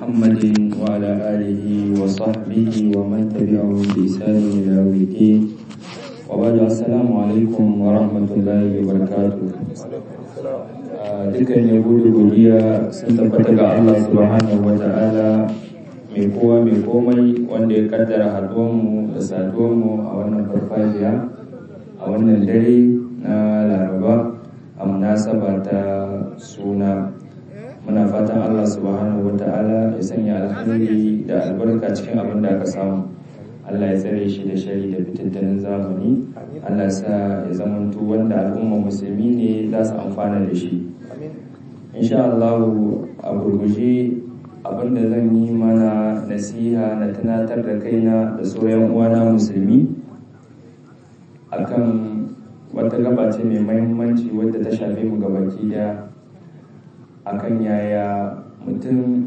محمد وعلى آله وصحبه ومن تبعهم بإحسان إلى يوم الدين وبعد السلام عليكم ورحمة الله وبركاته dukkan yabo da godiya sun tabbata ga Allah subhanahu wa ta'ala mai kowa mai komai wanda ya kaddara haduwanmu da saduwanmu a wannan farfajiya a wannan dare na laraba a munasaba ta suna muna fatan Allah subhanahu wa ta'ala ya sanya alhamdulillah da albarka cikin abin da aka samu Allah ya tsare shi da shari da fitattunin zamani Allah sa ya zamanto wanda al'umma musulmi ne za su amfana da shi insha Allah a gurguje abinda zan yi mana nasiha na tunatar da kaina da sauran uwana musulmi akan wata gaba ce mai mahimmanci wadda ta shafe mu gabaki daya akan yaya mutum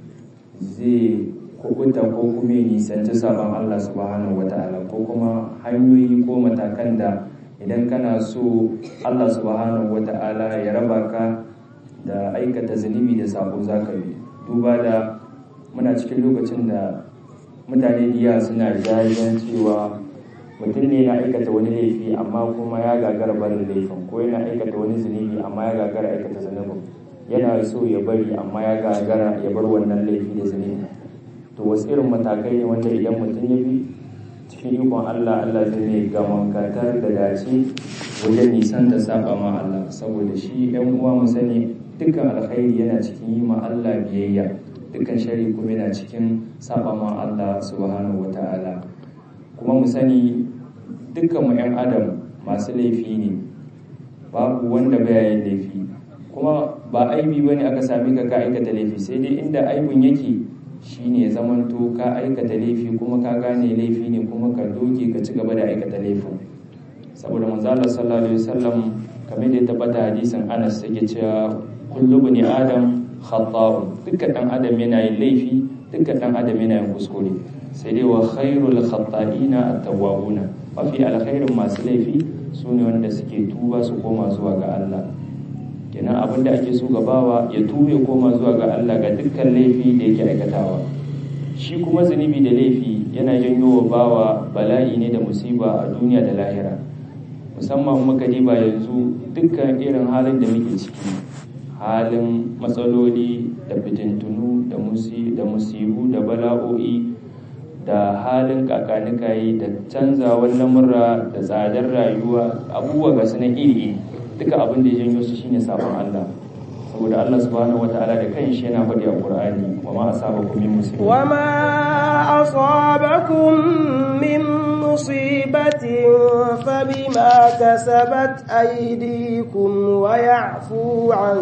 zai kubuta ko kuma ya nisanci sabon Allah subhanahu wata'ala ko kuma hanyoyi ko matakan da idan kana so Allah subhanahu wata'ala ya raba ka da aikata zunubi da sabo zaka bi duba da muna cikin lokacin da mutane diya suna jayen cewa mutum ne na aikata wani laifi amma kuma ya gagara barin laifin ko yana aikata wani zunubi amma ya gagara aikata zunubin yana so ya bari amma ya gagara ya bar wannan laifi da zunubi to wasu irin matakai ne wanda idan mutum ya bi cikin ikon Allah Allah zai ne gaman katar da dace wajen nisan da saba ma Allah saboda shi ɗan uwa mu sani dukkan alkhairi yana cikin yi ma Allah biyayya dukkan shari kuma yana cikin saba ma Allah subhanahu wata'ala kuma mu sani dukkan mu ƴan adam masu laifi ne babu wanda baya yin laifi kuma ba aibi bane aka sami ka ka aikata laifi sai dai inda aibun yake shine zamanto ka aikata laifi kuma ka gane laifi ne kuma ka doge ka ci gaba da aikata laifin saboda manzala sallallahu alaihi wasallam kamar da ya tabbata hadisin Anas yake cewa kullu bani adam khata'un dukkan dan adam yana yin laifi dukkan dan adam yana yin kuskure sai dai wa khairul khata'ina at-tawwabuna mafi alkhairin masu laifi sune wanda suke tuba su koma zuwa ga Allah kenan abin da ake so gabawa ya tube koma zuwa ga Allah ga dukkan laifi da yake aikatawa shi kuma zunubi da laifi yana janyo wa bawa bala'i ne da musiba a duniya da lahira musamman muka diba yanzu dukkan irin halin da muke ciki halin matsaloli da fitintunu da musi da musibu da bala'o'i da halin kakanikayi da canzawar lamurra da tsadar rayuwa abubuwa ga su na iri duka abin da ya janyo su shine sabon Allah saboda Allah subhanahu wataala da kanshi yana faɗi a Qur'ani wa ma asabakum min musibatin wa ma asabakum min musibatin fabima kasabat aydikum wa ya'fu an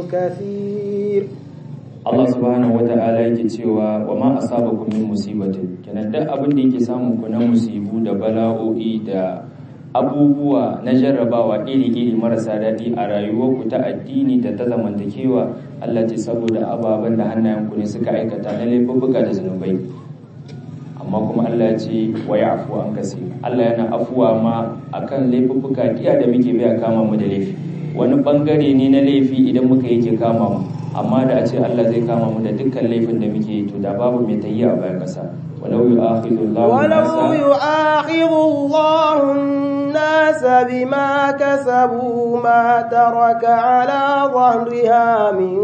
kathir Allah subhanahu wataala yake cewa wa ma asabakum min musibatin kenan duk abin da yake samun ku na musibu da bala'o'i da abubuwa na jarrabawa iri-iri marasa daɗi a rayuwarku ta addini da ta zamantakewa Allah ce saboda ababen da hannayenku ne suka aikata na laifuffuka da zunubai amma kuma Allah ce wa ya afuwa an kasi Allah yana afuwa ma akan laifuffuka diya da muke biya kama mu da laifi wani bangare ne na laifi idan muka yake kama mu amma da a ce Allah zai kama mu da dukkan laifin da muke to da babu mai tayi a bayan kasa ولو يؤاخذ الله ولو يؤاخذ الله الناس بما كسبوا ما ترك على ظهرها من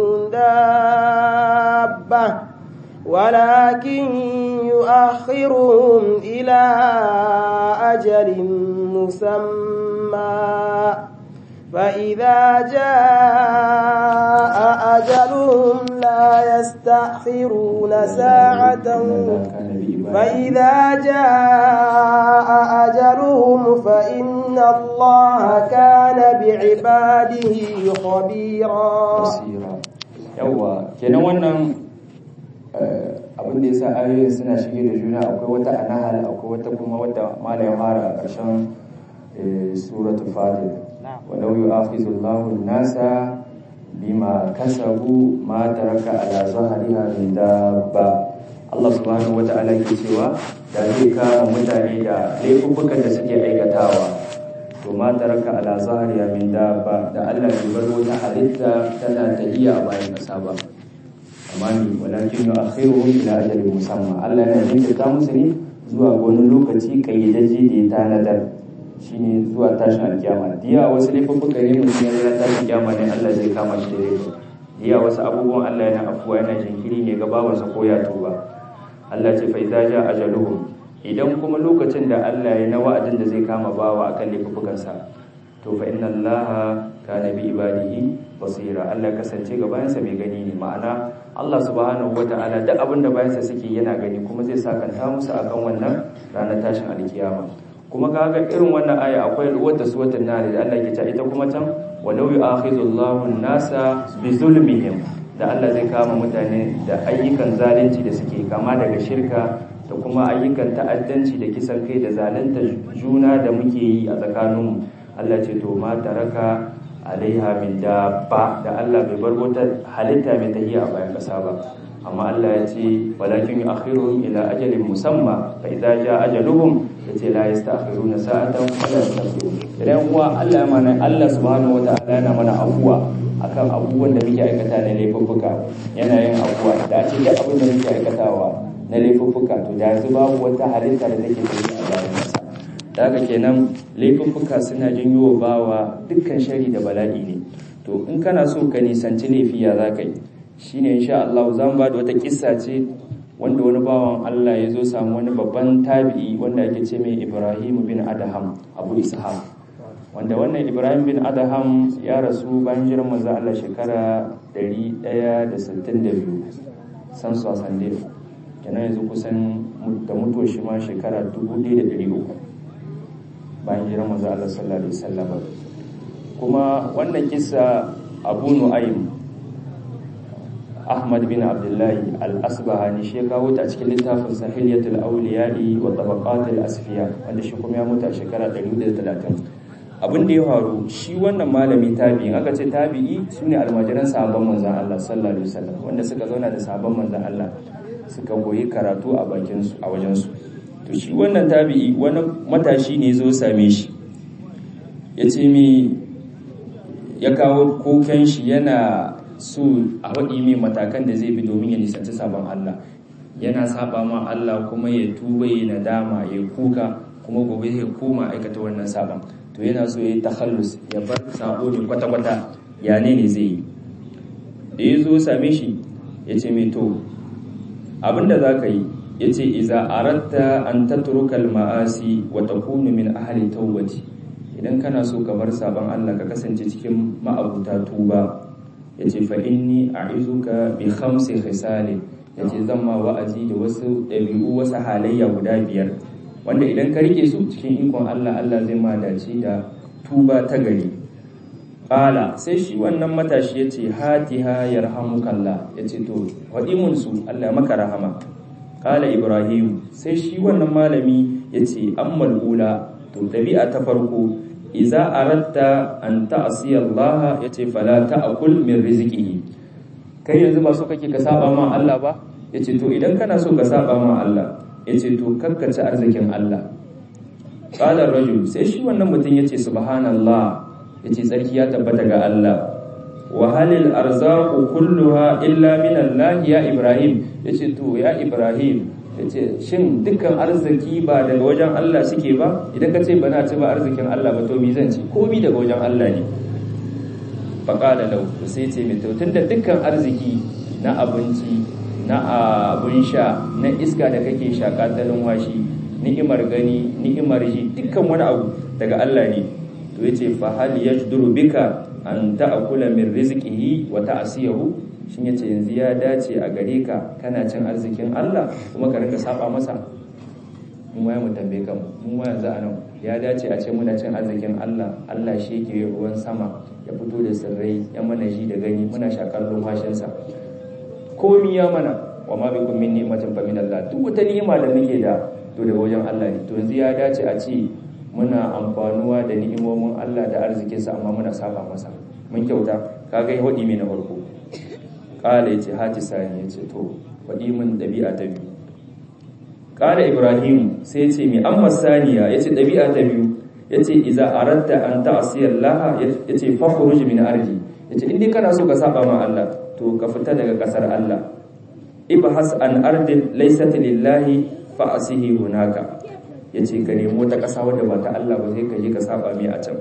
دابة ولكن يؤخرهم إلى أجل مسمى فإذا جاء أجلهم لا يستأخرون ساعة فإذا جاء أجلهم فإن الله كان بعباده خبيرا yawa kenan wannan abin da yasa ayoyin suna shige da juna akwai wata anahal akwai wata kuma wata malayin fara a ƙarshen suratul fatir walau yu'akhidhu Allahu an-nasa bima kasabu ma taraka ala zahriha min dabba Allah subhanahu wata'ala ke cewa da zai kama mutane da laifukan da suke aikatawa to ma taraka ala zahriya min dabba da Allah bai bar wata halitta tana tahiya a bayan kasa ba amma ni walakin yu'akhiruhum ila ajalin musamma Allah yana jinkirta musu ne zuwa wani lokaci kayyadaje da ya tanadar shine zuwa tashin alkiyama diya wasu laifuffuka ne mutum ya tashin alkiyama ne Allah zai kama shi da laifi diya wasu abubuwan Allah yana afuwa yana jinkiri ne ga bawansa ko ya tuba Allah ce fa idza ja ajaluhum idan kuma lokacin da Allah ya na wa'adin da zai kama bawa akan laifukansa to fa inna Allah kana bi ibadihi basira Allah ya kasance ga bayansa mai gani ne ma'ana Allah subhanahu wata'ala duk abin da bayansa suke yana gani kuma zai sakanta musu akan wannan ranar tashin alkiyama kuma kaga irin wannan aya akwai wata suwatan nari da Allah ke ta ita kuma can walau yu'akhidullahu an-nasa bi zulmihim da Allah zai kama mutane da ayyukan zalunci da suke kama daga shirka da kuma ayyukan ta'addanci da kisan kai da zalunta juna da muke yi a tsakaninmu Allah ce to ma taraka alaiha min dabba da Allah bai bar wata halitta mai tahiya a bayan kasa ba amma Allah ya ce walakin yu'akhiruhum ila ajalin musamma fa idza jaa ajaluhum yace la yasta'khiruna sa'atan wa la yastaqdimun idan uwa Allah ya mana Allah subhanahu wataala yana mana afuwa akan abubuwan da muke aikata na laifuffuka yana yin afuwa da a ce duk abin da muke aikatawa na laifuffuka to da yanzu babu wata halitta da take tafiya a bayan kasa da haka kenan laifuffuka suna janyo wa bawa dukkan shari da bala'i ne to in kana so ka nisanci laifi ya za ka yi shine insha Allah za mu ba da wata kissa ce wanda wani bawan Allah ya zo samu wani babban tabi'i wanda ake ce mai Ibrahim bin Adham Abu Ishaq wanda wannan Ibrahim bin Adham ya rasu bayan jiran manzo Allah shekara 162 san su sande kenan yanzu kusan da mutuwar shi ma shekara 1300 bayan jiran manzo Allah sallallahu alaihi wasallam kuma wannan kissa Abu Nu'aym Ahmad bin Abdullahi al-Asbahani shi ya kawo ta cikin littafin Sahiliyatul Awliya'i wa Tabaqatul Asfiya wanda shi kuma ya mutu a shekara 130 abin da ya faru shi wannan malami tabi'i aka ce tabi'i sune almajiran sahabban manzon Allah sallallahu alaihi wasallam wanda suka zauna da sahabban manzon Allah suka goyi karatu a bakin su a wajen su to shi wannan tabi'i wani matashi ne zo same shi yace mi ya kawo koken shi yana so a waɗi mai matakan da zai bi domin ya nisanci sabon Allah yana saba ma Allah kuma ya tuba ya nadama ya kuka kuma gobe ya koma aikata wannan sabon to yana so ya yi takhallus ya bar sabo ne kwata-kwata ya ne ne zai yi da ya zo same shi ya ce mai to abinda za ka yi ya ce iza aratta an tatrukal ma'asi wa takunu min ahli tawbati idan kana so ka bar sabon Allah ka kasance cikin ma'abuta tuba ya ce fa'inni a izuka bi hamsin khisali ya ce zan ma wa'azi da wasu ɗabi'u wasu halayya guda biyar wanda idan ka rike su cikin ikon Allah Allah zai ma dace da tuba ta gari ƙala sai shi wannan matashi ya ce hatiha yarhamukallah ya ce to waɗimunsu Allah maka rahama ƙala ibrahim sai shi wannan malami ya ce ammal ula to ɗabi'a ta farko iza aratta an ta'asiya Allah yace fala ta'kul min rizqihi kai yanzu ba so kake ka saba ma Allah ba yace to idan kana so ka saba ma Allah yace to kakkace arzikin Allah qala rajul sai shi wannan mutum yace subhanallah yace tsarki ya tabbata ga Allah wa halil arzaqu kulluha illa min Allah ya Ibrahim yace to ya Ibrahim ya ce shin dukkan arziki ba daga wajen Allah suke ba idan ka ce bana ci ba arzikin Allah ba to mi zan ci komi daga wajen Allah ne faƙala lau sai ce mai tautun da dukkan arziki na abinci na abun sha na iska da kake shaƙa ta washi ni'imar gani ni'imar ji dukkan wani abu daga Allah ne to yace fa hal yajduru bika an ta'kula min rizqihi wa ta'siyahu shin yace yanzu ya dace a gare ka kana cin arzikin Allah kuma ka rinka saba masa mun waya mu tambaye kan mun waya yanzu anan ya dace a ce muna cin arzikin Allah Allah shi yake ruwan sama ya fito da sirrai ya mana ji da gani muna shakar lumhashin sa komi ya mana wa ma bikum min ni'matin fa min Allah duk wata ni'ima da muke da to daga wajen Allah ne to yanzu ya dace a ce muna amfanuwa da ni'imomin Allah da arzikinsa amma muna saba masa mun kyauta kaga hodi mai na farko kala yace hati sani yace to faɗi min ɗabi'a ta biyu kala ibrahim sai yace mi amma saniya yace ɗabi'a ta biyu yace idza aratta an ta'siya Allah yace fakhruj min ardi yace indai kana so ka saba ma Allah to ka fita daga kasar Allah ibhas an ardin laysat lillahi fa asihi hunaka yace ka nemo ta ƙasa wadda ba ta Allah ba sai ka je ka saba mai a can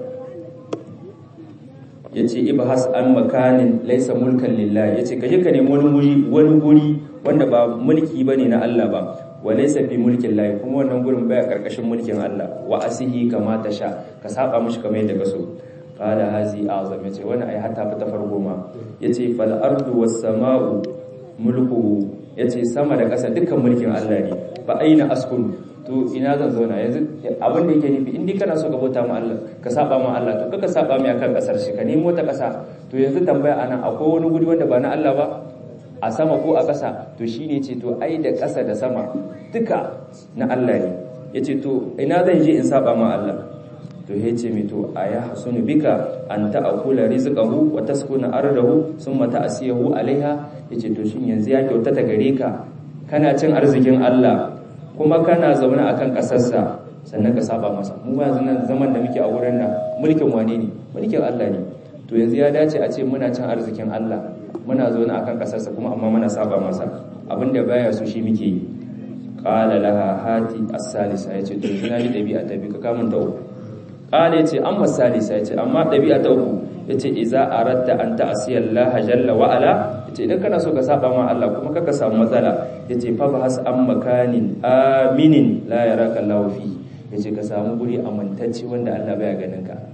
yace ibhas an makanin laysa mulkan lillahi yace ka je ka nemo wani guri wani guri wanda ba mulki bane na Allah ba wa laysa fi mulkin lahi kuma wannan gurin baya karkashin mulkin Allah wa asihi kama ta sha ka saba mishi kamar yadda ka so qala hazi azam yace wani ai hatta fa ta farko ma yace fal ardu was samau mulku yace sama da ƙasa dukkan mulkin Allah ne fa aina askun to ina zan zauna yanzu abin da yake nufi in dai kana so ka bauta ma Allah ka saba ma Allah to kaka saba mai akan kasar shi ka nemo ta ƙasa to yanzu tambaya anan akwai wani guri wanda ba na Allah ba a sama ko a ƙasa to shine ce to ai da ƙasa da sama duka na Allah ne yace to ina zan je in saba ma Allah to ya ce mai to a ya hasunu bika an ta'akula rizqahu wa taskuna ardahu summa ta'siyahu alaiha yace to shin yanzu ya kyautata gare ka kana cin arzikin Allah kuma kana zaune akan kasarsa sannan ka saba masa mu ba yanzu nan zaman da muke a wurin nan mulkin wane ne mulkin Allah ne to yanzu ya dace a ce muna cin arzikin Allah muna zaune akan kasarsa kuma amma muna saba masa abinda baya so shi muke yi qala laha hati as-salisa yace to ina ji dabi'a ta bi ka kamun ta uku qala yace amma salisa yace amma dabi'a ta uku yace iza aratta an ta'siya Allah jalla wa ala yace idan kana so ka saba ma Allah kuma kaka samu matsala yace fa bahas an makanin aminin la yaraka Allah fi yace ka samu guri amintacce wanda Allah baya ganin ka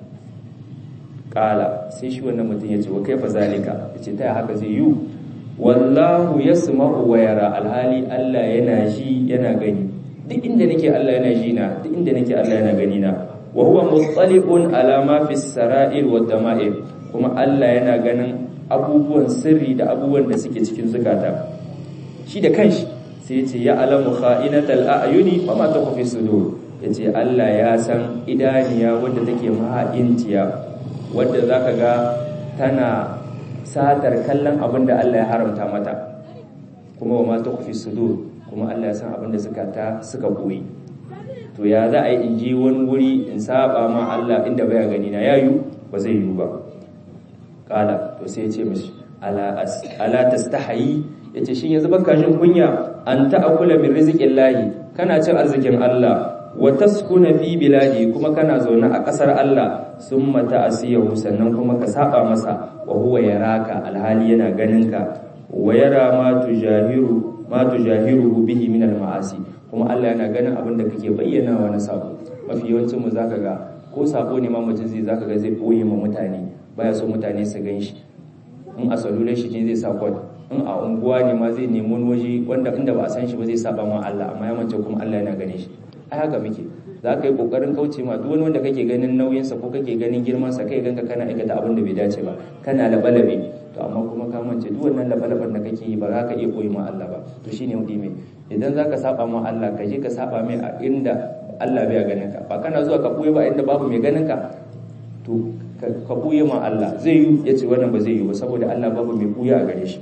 qala sai shi wannan mutum yace wa kaifa zalika yace ta haka zai yi wallahu yasma'u wa yara alhali Allah yana ji yana gani duk inda nake Allah yana ji na duk inda nake Allah yana gani na wa huwa muttali'un ala ma fi sara'ir wa dama'ir kuma Allah yana ganin abubuwan sirri da abubuwan da suke cikin zukata shi da kanshi sai yace ya alamu kha'inatal a'yuni wa ma tukhfi sudur yace Allah ya san idaniya wanda take maha'inciya wanda zaka ga tana satar kallon abin da Allah ya haramta mata kuma wa ma tukhfi sudur kuma Allah ya san abin da zukata suka koyi to ya za a yi in je wani wuri in saba ma Allah inda baya gani na yayu ba zai yiwu ba kala to sai ya ce mishi ala ala tastahi yace shin yanzu baka jin kunya an ta'akula min rizqillahi kana cin arzikin Allah wa taskuna fi biladi kuma kana zaune a kasar Allah summa ta'asiyahu sannan kuma ka saba masa wa huwa yaraka alhali yana ganinka wa yara ma tujahiru ma tujahiruhu bihi min al-ma'asi kuma Allah yana ganin abin da kake bayyanawa na sabo mafi yawancin mu zaka ga ko sabo ne ma mutum zai zaka ga zai boye ma mutane baya so mutane su gan shi in a salular shi ne zai sa kod in a unguwa ne ma zai nemi wani waje wanda inda ba a san shi ba zai saba ma Allah amma ya mance kuma Allah yana gane shi ai haka muke za ka yi kokarin kauce ma duk wani wanda kake ganin nauyinsa ko kake ganin girmansa kai ganka kana aikata abin da bai dace ba kana labalabe to amma kuma ka mance duk wannan labalaban da kake yi ba za ka iya koyi ma Allah ba to shine wadi mai idan za ka saba ma Allah ka je ka saba mai a inda Allah bai ganin ka ba kana zuwa ka buye ba inda babu mai ganin ka to ka buye ma Allah zai yi yace wannan ba zai yi ba saboda Allah babu mai buya a gare shi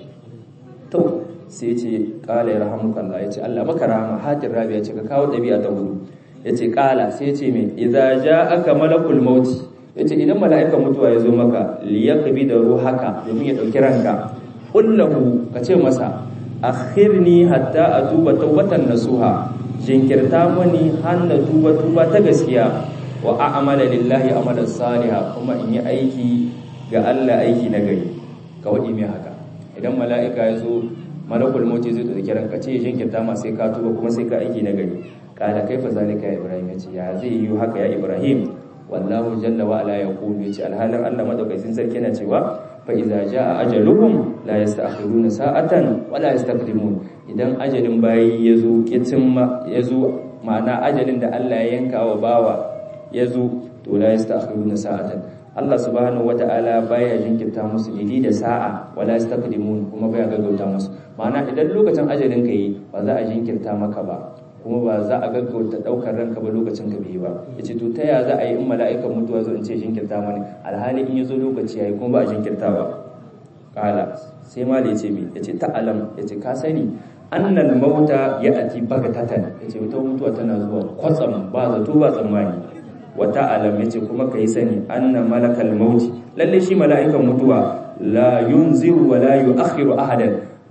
to sai yace qala yarhamukallah yace Allah maka rahama hatin rabi yace ka kawo dabi'a ta hudu yace qala sai yace me idza ja'aka malakul maut yace idan mala'ikan mutuwa ya zo maka liyaqbi da ruhaka domin ya dauki ranka kullahu kace masa akhirni hatta atuba tawbatan nasuha jinkirta mani hanna tuba tuba ta gaskiya wa a'mala lillahi amalan salihah kuma in yi aiki ga Allah aiki na gari ka wadi mai haka idan mala'ika ya zo malakul mauti zai dauki ranka ce jinkirta ma sai ka tuba kuma sai ka aiki na gari kala kaifa zalika ya ibrahim yace ya zai yi haka ya ibrahim wallahu jalla wa ala yaqulu yace alhalin Allah madaukakin sarki yana cewa fa idza jaa ajaluhum la yasta'khiruna sa'atan wa la yastaqdimun idan ajalin bayi yazo kitimma yazo ma'ana ajalin da Allah ya yanka wa bawa yazo to la yasta'khiruna sa'atan Allah subhanahu wata'ala baya jinkirta musu idi da sa'a wala yastaqdimun kuma baya gaggauta musu ma'ana idan lokacin ajalin ka yi ba za a jinkirta maka ba kuma ba za a gaggauta daukar ranka ba lokacin ka bai ba yace to ta ya za a yi in mala'ikan mutuwa zo in ce jinkirta mani alhali in yazo lokaci yayi kuma ba a jinkirta ba kala sai mali yace mi yace ta'alam yace ka sani annal mauta ya'ti bagatatan yace wata mutuwa tana zuwa kwatsam ba zato ba tsammani wata alam yace kuma kai sani anna malakal mauti lalle shi mala'ikan mutuwa la yunziru wa la yu'akhiru ahadan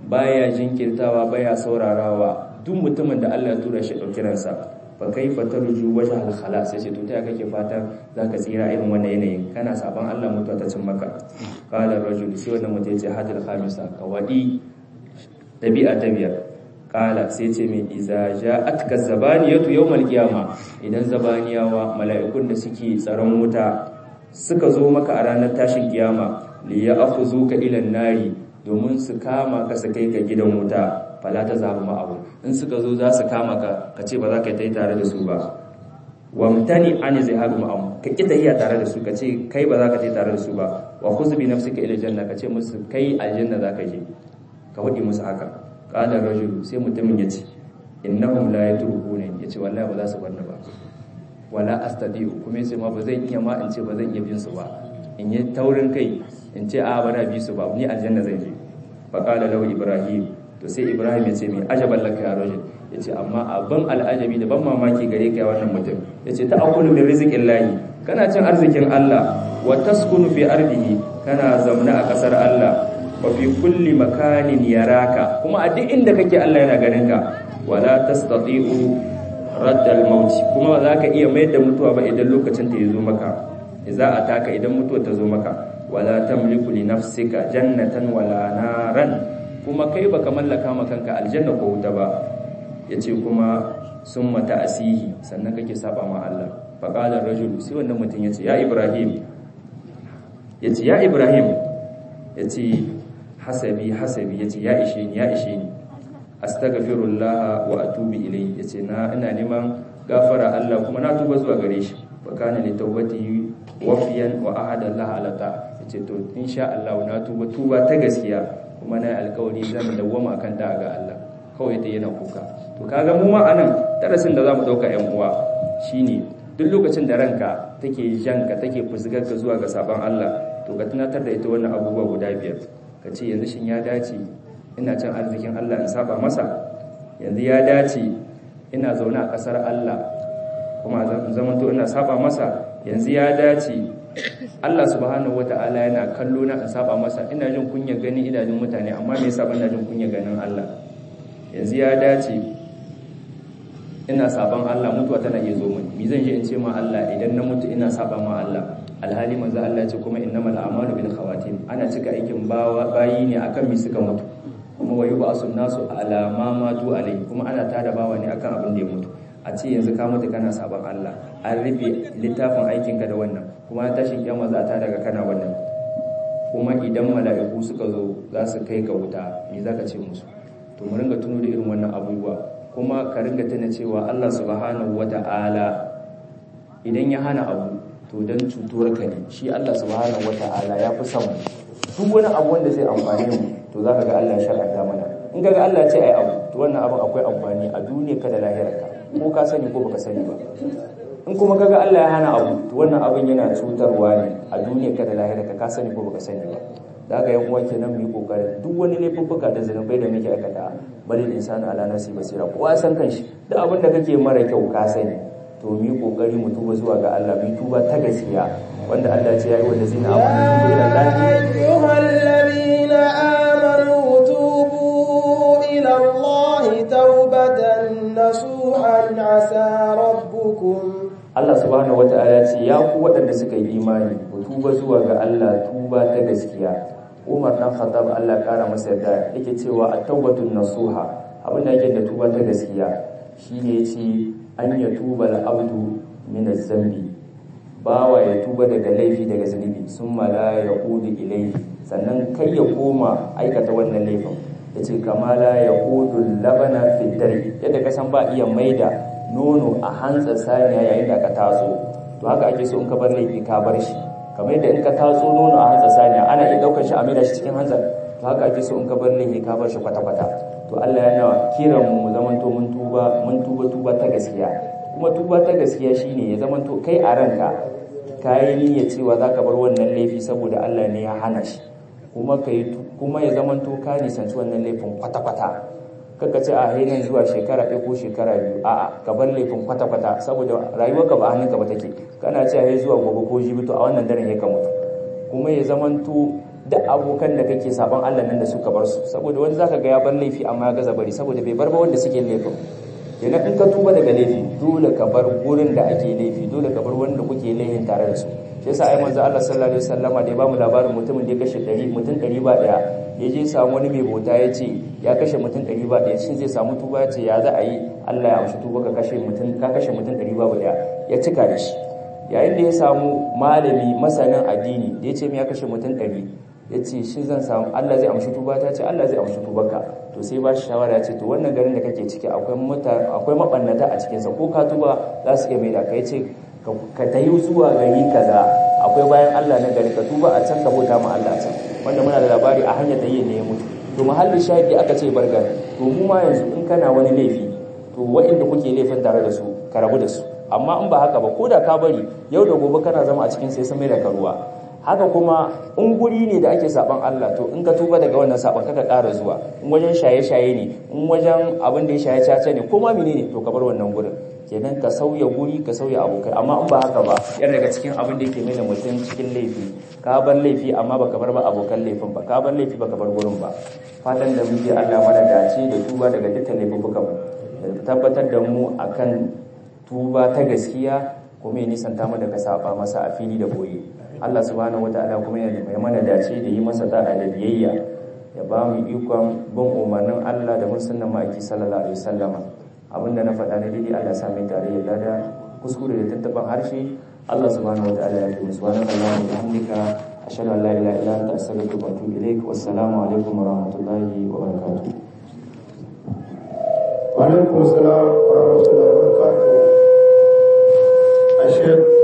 baya jinkirtawa baya saurarawa duk mutumin da Allah ya tura shi dauki ransa fa kaifa tarju wajha al khalas sai to ta kake fatan zaka tsira irin wannan yanayin kana saban Allah mutuwa ta cin maka qala rajul sai wannan mutum ya ce hadal khamisa kawadi dabi'a ta biyar kala sai ce mai iza ja'atka zabaniyatu yawmal qiyama idan zabaniyawa mala'ikun da suke tsaron wuta suka zo maka a ranar tashin kiyama li ya'khuzuka ila nari domin su kama ka su kai ka gidan wuta fala ta zabu ma abu in suka zo za su kama ka ka ce ba za ka yi tare da su ba wamtani an zihabu ma'am ka ki tahiya tare da su ka ce kai ba za ka yi tare da su ba wa khuz bi nafsika ila janna ka ce musu kai aljanna za ka je ka hudi musu haka qala rajulu sai mutumin yace innahum la yatrukuna yace wallahi ba za su barni ba wala astadiu kuma yace ma ba zan iya ma in ce ba zan iya bin su ba in yi taurin kai in ce a bana bi su ba ni aljanna zan je fa qala lahu ibrahim to sai ibrahim yace mai ajaban laka ya rajul yace amma abin al'ajabi da ban mamaki gare ka wannan mutum yace ta akulu min rizqillahi kana cin arzikin Allah wa taskunu fi ardihi kana zamna a kasar Allah wa fi kulli makanin yaraka kuma a duk inda kake Allah yana ganin ka wala tastati'u radd al-maut kuma ba za ka iya mayar da mutuwa ba idan lokacin ta yazo maka idza ataka idan mutuwa ta zo maka wala tamliku li nafsika jannatan wala naran kuma kai baka mallaka ma kanka aljanna ko wuta ba yace kuma summa ta'sihi sannan kake saba ma Allah fa qala ar-rajul sai wannan mutum yace ya ibrahim yace ya ibrahim yace hasabi hasabi yace ya ishe ni ya ishe ni astaghfirullah wa atubu ilayhi yace na ina neman gafara Allah kuma na tuba zuwa gare shi fa kana li tawbati wafiyan wa ahada Allah ala ta yace to insha Allah na tuba tuba ta gaskiya kuma na alƙawari zan dawwama akan da ga Allah kawai da yana kuka to kaga mu ma anan darasin da zamu dauka ƴan uwa shine duk lokacin da ranka take janka take fusgar ka zuwa ga sabon Allah to ka tunatar da ita wannan abubuwa guda biyar ka ce yanzu shin ya dace ina cin arzikin Allah in saba masa yanzu ya dace ina zaune a ƙasar Allah kuma zamanto ina saba masa yanzu ya dace Allah subhanahu wata'ala yana kallo na in saba masa ina jin kunya gani idanun mutane amma me yasa ban jin kunya ganin Allah yanzu ya dace ina saban Allah mutuwa tana iya zo mini me zan je in ce ma Allah idan na mutu ina saba ma Allah alhali manzo Allah ya ce kuma innamal a'malu bil khawatim ana cika aikin bawa bayi ne akan mi suka mutu kuma wayu ba sun nasu ala ma matu alai kuma ana tada bawa ne akan abin da ya mutu a ce yanzu ka mutu kana saban Allah an rufe littafin aikinka da wannan kuma tashin kiyama za ta daga kana wannan kuma idan mala'iku suka zo za su kai ka wuta me zaka ce musu to mu ringa tuno da irin wannan abubuwa kuma ka ringa tana cewa Allah subhanahu wata'ala idan ya hana abu to dan cutuwar ka ne shi Allah subhanahu wata'ala ya fi son duk wani abu wanda zai amfane mu to zaka ga Allah ya shar'anta mana in ga Allah ya ce ai abu to wannan abin akwai amfani a duniya ka da lahirarka ko ka sani ko baka sani ba in kuma kaga Allah ya hana abu to wannan abin yana cutarwa ne a duniya ka da lahirarka ka sani ko baka sani ba da haka yan uwa kenan mu yi kokarin duk wani laifuffuka da zanubai da muke aikata bari insani ala nasi basira kowa san kanshi duk abin da kake mara kyau ka sani to mu yi kokari mu tuba zuwa ga Allah mu tuba ta gaskiya wanda Allah ya ce ya yi wanda zina amanu ila ayyuhallazina amanu tubu ila Allah tawbatan nasuhan asa rabbukum Allah subhanahu wata'ala ce ya ku waɗanda suka yi imani ku tuba zuwa ga Allah tuba ta gaskiya Umar dan Khattab Allah kara masa yarda yake cewa at-tawbatun nasuha abin da yake da tuba ta gaskiya shine yace an ya tuba al-abdu min az-zambi bawa ya tuba daga laifi daga zunubi summa la yaqudu ilayhi sannan kai ya koma aikata wannan laifin yace kama la yaqudu labana fi dari yadda ka san ba iya maida nono a hantsa saniya yayin da ka taso to haka ake so in ka bar laifi ka bar shi kamar yadda in ka taso nono a hantsa saniya ana iya daukar shi a maida shi cikin hantsa to haka ake so in ka bar laifi ka bar shi kwata-kwata to Allah yana kiran mu mu zamanto mun tuba mun tuba tuba ta gaskiya kuma tuba ta gaskiya shine ya zamanto kai a ranka kayi niyya cewa zaka bar wannan laifi saboda Allah ne ya hana shi kuma kai kuma ya zamanto ka nisanci wannan laifin kwata-kwata kaka ce a hainan zuwa shekara ɗaya ko shekara biyu a'a ka bar laifin kwata-kwata saboda rayuwarka ba hannunka ba take kana ce a zuwa gobe ko jibi to a wannan daren ya ka mutu kuma ya zamanto da abokan da kake saban Allah nan da suka bar su saboda wani zaka ga ya bar laifi amma ya gaza bari saboda bai bar ba wanda suke laifin kenan in ka tuba daga laifi dole ka bar gurin da ake laifi dole ka bar wanda kuke laifin tare da su shi yasa ai manzo Allah sallallahu alaihi wasallama da ya bamu labarin mutumin da ya kashe 100 mutum 100 ba daya ya je samu wani mai bauta ya ce ya kashe mutum 100 ba daya shin zai samu tuba ya ce ya za a yi Allah ya amshi tuba ka kashe mutum ka kashe mutum 100 ba daya ya cika da shi yayin da ya samu malami masanin addini da ya ce ya kashe mutum 100 ya ce shi zan samu Allah zai amshi tuba ta ce Allah zai amshi tubarka to sai ba shi shawara ya ce to wannan garin da kake ciki akwai mutane akwai mabannata a cikinsa ko ka tuba za su iya mai da kai ce ka tayi zuwa gari kaza akwai bayan Allah na gari ka tuba a can ka bauta ma Allah can wanda muna da labari a hanyar da ne ya mutu to mahallin shahidi aka ce bargar to mu ma yanzu in kana wani laifi to waɗanda kuke laifin tare da su ka rabu da su amma in ba haka ba ko da ka bari yau da gobe kana zama a cikin sai sun mai da karuwa haka kuma in guri ne da ake saban Allah to in ka tuba daga wannan saban kaka ƙara zuwa in wajen shaye-shaye ne in wajen abin da ya shaye caca ne ko ma menene to ka bar wannan gurin kenan ka sauya guri ka sauya abokai amma in ba haka ba yana daga cikin abin da yake mai da mutum cikin laifi ka bar laifi amma baka bar ba abokan laifin ba ka bar laifi baka bar gurin ba fatan da muke Allah mana dace da tuba daga dukkan laifukan mu da tabbatar da mu akan tuba ta gaskiya kuma ya nisanta mu daga saba masa a fili da boye Allah subhanahu wataala kuma ya mai mana dace da yi masa da'a da biyayya ya ba mu ikon bin umarnin Allah da mun sunnan ma'aiki sallallahu alaihi wasallama abinda na faɗa na daidai Allah sa mai tare ya lada kuskure da tattaban harshe Allah subhanahu wataala ya yi subhanahu wa bihamdika ashhadu an la ilaha illa anta astaghfiruka wa atubu ilaik wassalamu alaikum wa rahmatullahi wa barakatuh wa alaikum assalam wa rahmatullahi wa barakatuh ashhadu